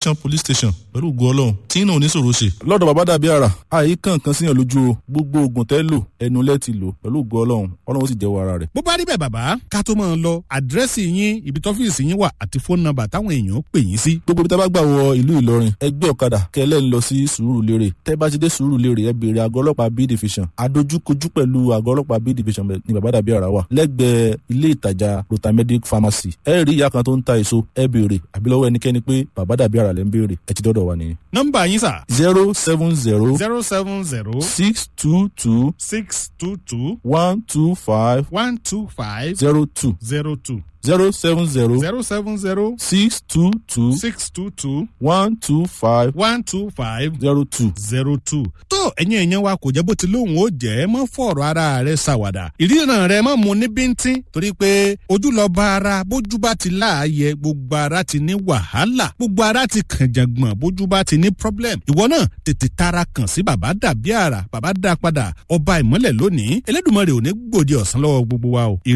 junction police station pẹ̀lú ògo ọlọ́run tí náà oníṣòro ṣe. lọ́dọ̀ bàbá dàbí àrà àyè kankan síyàn lójú o gbogbo oògùn tẹ́ lò ẹnu lẹ́ ti lò pẹ̀lú ògo ọlọ́run ọlọ́run ó sì jẹ́wọ́ ara rẹ̀. bó bá rí bẹ́ẹ̀ bàbá ká tó máa lọ àdírẹ́sì yín ibi tọ́fíìsì yín wà àti fóònù nọ́mbà táwọn èèyàn pè yín sí. gbogbo ibi tá a bá gbà wọ ìlú ìlọrin ẹgbẹ́ ọ̀kadà kẹlẹ́ ń lọ sí sùúrùlérè tẹ́ bá ti dé sùúrùlérè ẹ béèrè àgọ́ ọlọ́pàá b division adójúkojú pẹ̀lú àgọ́ ọlọ́pàá b division ní bàbá dàbí àrà wà lẹ́gbẹ̀ẹ́ ilé ìtajà rotamedic pharmacy ẹ rí ìyá kan tó ń ta èso ẹ béèrè àbí lọ́wọ́ ẹnikẹ́ni pé bàbá dàbí àrà lẹ́ ń béèrè ẹ ti dọ́dọ̀ wa nìyẹn. nọ́mbà yín sà. zero seven zero zero seven zero six two two six two two one two five one two five zero two zero two zero seven zero zero seven zero six two two six two two one two five one two five zero two. zero two. tó ẹ̀yin èèyàn wa kò jẹ́ bó ti lóun ó jẹ́ mọ́ fọ̀rọ̀ ara rẹ̀ ṣàwàdà ìríran rẹ̀ mọ́ mu ní bíntín torí pé ojú lọ bá ara bójú bá ti láàyè gbogbo ara ti ní wàhálà gbogbo ara ti kànjàngbọ̀n bójú bá ti ní problem ìwọ náà tètè tara kàn sí bàbá dàbí àrà bàbá dá padà ọba ìmọ́lẹ̀ lónìí elédùnmọ́ rẹ̀ ò ní gbòde ọ̀sán lọ́wọ́ gbogbo wa o